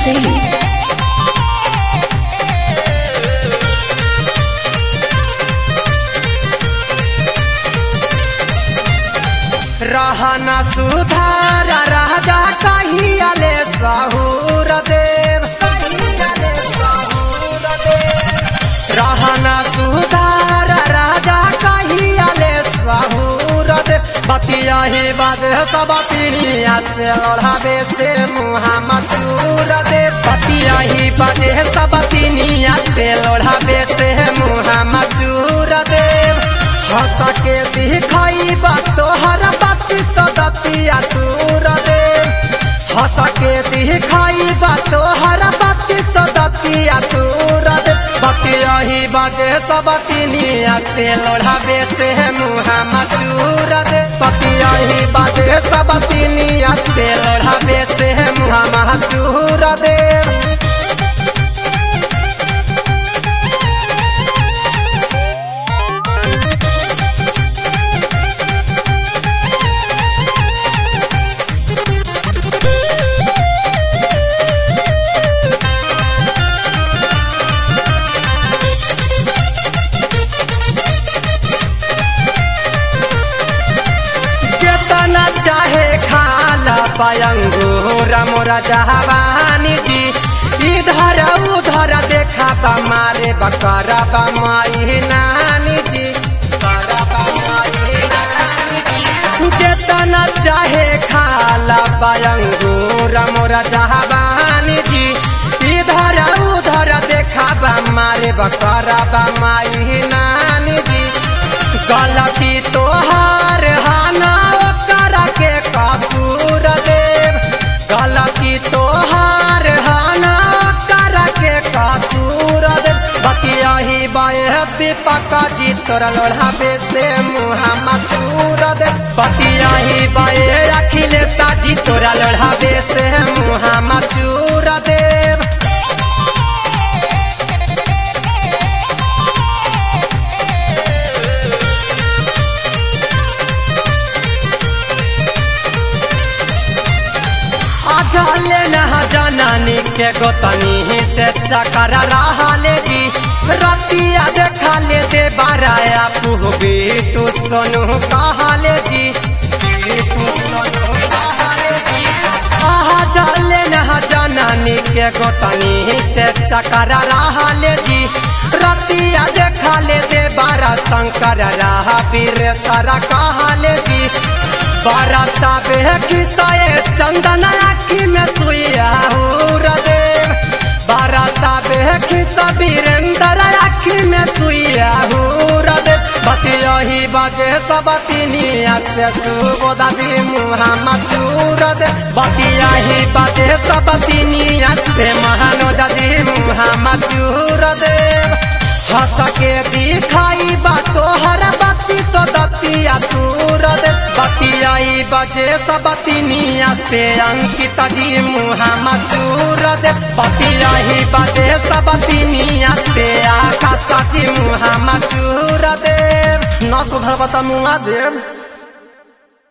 Singh. रहना सुधार राजा कहियाले सहूर देव कहियाले सहूर देव रहना सुधार राजा कहियाले सहूर देव बतिया ही बाज सब तिनिया से ओढ़ावे से मुहाम्मद चूर दे बतिया ही बाजे सब तिनिया से ओढ़ावे से मुहाम्मद चूर देव हंस के दिखाई बा तोहर बाती सदतिया तूर दे हंस के दिखाई बा तोहर बाती सदतिया तूर दे बतिया ही बाजे सब तिनिया से लोढ़ावे से मुहाम्मद चूर दे बतिया ही बाजे सब तिनिया से लोढ़ावे से मुहाम्मद चूर दे जेतना चाहे खाला पयंगूर मोरा जहावानी जी इधर उधर देखा बा मारे बकरा बा माई नानी जी बकरा बा माई नानी जी। जेतना चाहे खाला पयंगूर मोरा जहावानी जी इधर उधर देखा बा मारे बकरा बा माई नानी जी गलती तोहार हाना ओकर के कसूर देव गलती तोहार हाना ओकर के कसूर देव बतिया ही बाए दीपक जी तोरा लोढ़ावे से मुहामा चूर दे बतिया ही बाए अखिलेश जी तोरा लोढ़ावे से मुहामा चूर देव अजले नहा जनानी के गोतनी से चकर रहले जी रतिया देखा ले दे बाराया पुह बेटू सोनू कहले जी बेटू सोनू कहले जी आहा जले नहा जनानी के गोतनी से चकर रहले जी रतिया देखा ले दे बारा शंकर रहा पीर सारा कहले जी बाराता बेखिसाए चंदन आखी में सुइया हूर देव बाराता बेखिसा वीरेंद्र आखी में सुइया हूर देव बतिया ही बाजे सब तिनिया से सुबोधा जी मुहामा चूर दे बतिया ही बाजे सब तिनिया से महानोदा जी मुहामा चूर देव हंस के दिखाई बा तोहर बत्ती सो दतिया तूर दे बतियाई बजे सब तिनिया से अंकिता जी मुहामा चूर दे बतियाई बजे सब तिनिया से आकाशा जी मुहामा चूर देव न सुधर बता मुआ देव